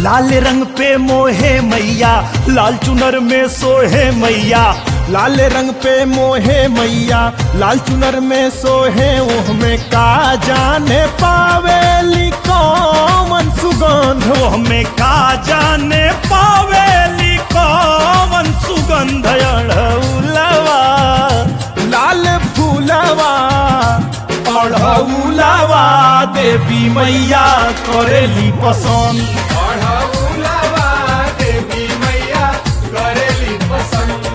लाल रंग पे मोहे मैया लाल चुनर में सोहे मैया लाल रंग पे मोहे मैया लाल चुनर में सोहे ओह में का जाने पावेली कौन सुगंध वो हमें का जाने पावेली कौन सुगंध अड़ौलवा लाल फूलवा अढ़ौलवा देवी मैया करेली पसंद अढ़ौलवा देवी मैया करेली पसंद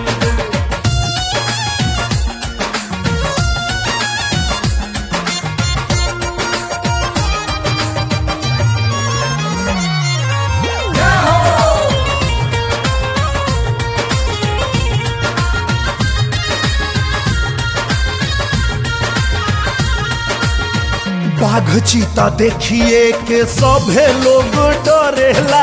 बाघ चीता देखिए के सभे लोग डरेला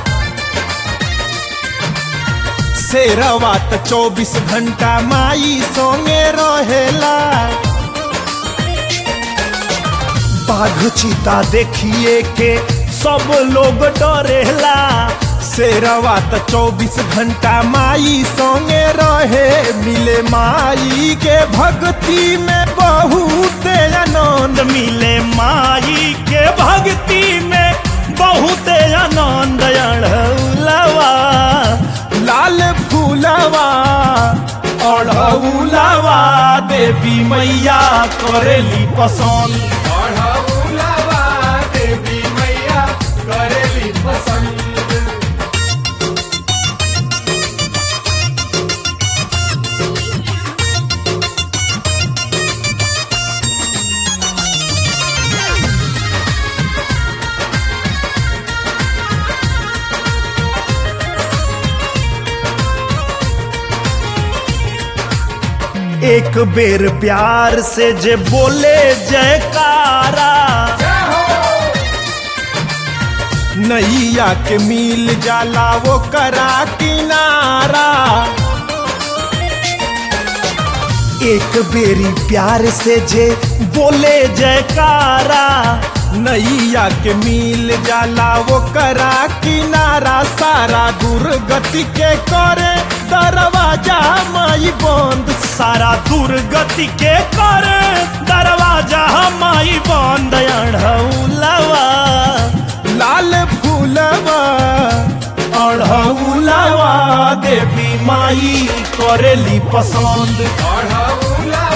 शेरवा त चौबीस घंटा माई सोंगे रहेला बाघ चीता देखिए के सब लोग डरेला शेरवा त चौबीस घंटा माई सोंगे रहे मिले माई के भक्ति में बहुत आनंद मिले माई के भक्ति में बहुत आनंद अड़ौलवा लाल फूलवा अड़ौलवा देवी मैया करेली पसंद अढ़ौलवा देवी मैया करेली पसंद एक बेर प्यार से जे बोले जयकारा नैया के मिल जाला वो करा किनारा एक बेरी प्यार से जे बोले जयकारा नैया के मिल जाला वो करा किनारा सारा दुर्गति के करे दरवाजा माई बंद सारा दुर्गति के कर दरवाजा माई बंद अढ़ौलवा लाल फूलवा अढ़ौलवा देवी माई करेली पसंद अढ़ौलवा